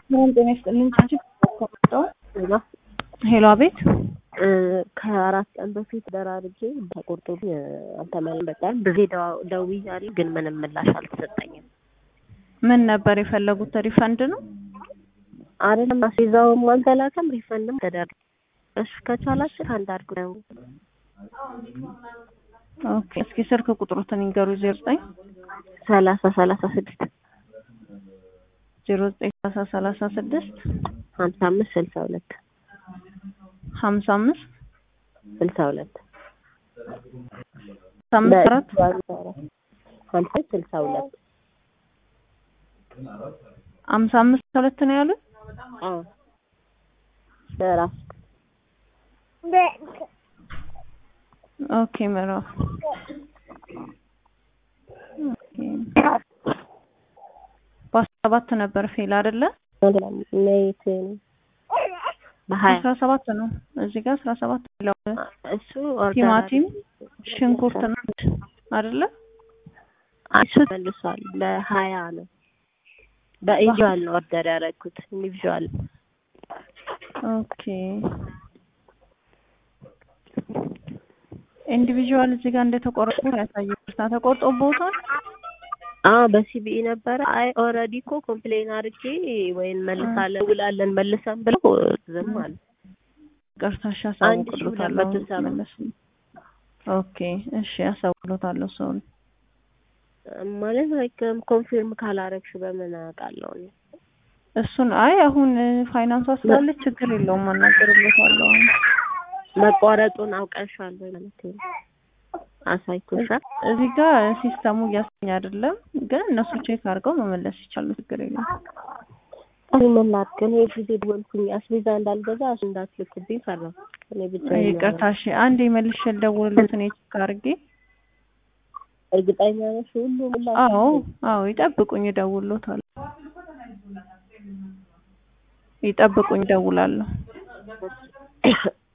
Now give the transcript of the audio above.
ሰላም ጤና ይስጥልኝ። ቻች ሄሎ፣ አቤት። ከአራት ቀን በፊት ደራርጌ ተቆርጦብኝ አልተመለም በጣም ብዙ ደውያለሁ፣ ግን ምንም ምላሽ አልተሰጠኝም። ምን ነበር የፈለጉት? ሪፈንድ ነው አይደለም? አስይዛውም አልተላከም፣ ሪፈንድም ተደረገ። እሱ ከቻላችሁ አንድ አድርጉ ነው። ኦኬ፣ እስኪ ስልክ ቁጥሩትን ይንገሩ። ዜሮ ዘጠኝ ሰላሳ ሰላሳ ስድስት ዜሮ ዘጠኝ ሰላሳ ሰላሳ ስድስት ሀምሳ አምስት ስልሳ ሁለት ሀምሳ አምስት ስልሳ ሁለት አምስት አራት ሀምሳ ስልሳ ሁለት ሀምሳ አምስት ሁለት ነው ያሉት። በራስ ኦኬ ምዕራፍ በአስራ ሰባት ነበር ፌል አይደለ? ሜት በሀያ አስራ ሰባት ነው እዚህ ጋር አስራ ሰባት ይላል። እሱ ኦርደር ቲማቲም፣ ሽንኩርት ነው አይደለ? እሱ መልሷል። በሀያ ነው በኢንዲቪዥዋል ነው ኦርደር ያደረኩት ኢንዲቪዥዋል ኦኬ ኢንዲቪዥዋል እዚህ ጋር እንደተቆረጡ ያሳየው። እርሳ ተቆርጦ ቦታል። አዎ በሲቢኢ ነበረ። አይ ኦልሬዲ እኮ ኮምፕሌን አድርጌ ወይን መልሳለን ውላለን መልሰን ብለው ዝም አለ። ቀርታሽ አንድ ሺህ ሁለት ያሳውቅሎታለሁ። መቶ ሰባ መለስ ኦኬ እሺ፣ ያሳውቅሎታለሁ ሰውን ማለት ላይክ ኮንፊርም ካላረግሽ በምን አውቃለሁ እኔ? እሱን አይ አሁን ፋይናንሷ ስላለች ችግር የለውም አናገርሎታለሁ። አሁን መቋረጡን አውቀሻል ወይ ማለት ነው? አሳይቶሻል? እዚህ ጋር ሲስተሙ እያሰኝ አይደለም፣ ግን እነሱ ቼክ አድርገው መመለስ ይቻሉ። ችግር የለም። እኔ ምን ላድርግ? እኔ ጊዜ ደወልኩኝ አስቤዛ እንዳልገዛ እሱ እንዳትልክብኝ ፈራሁ። እኔ ብቻ ይቅርታ እሺ፣ አንዴ መልሼ ልደውልሎት እኔ ቼክ አድርጌ። እርግጠኛ ነሽ? ሁሉ ሁላ አዎ አዎ፣ ይጠብቁኝ፣ እደውልሎታለሁ። ይጠብቁኝ፣ እደውላለሁ።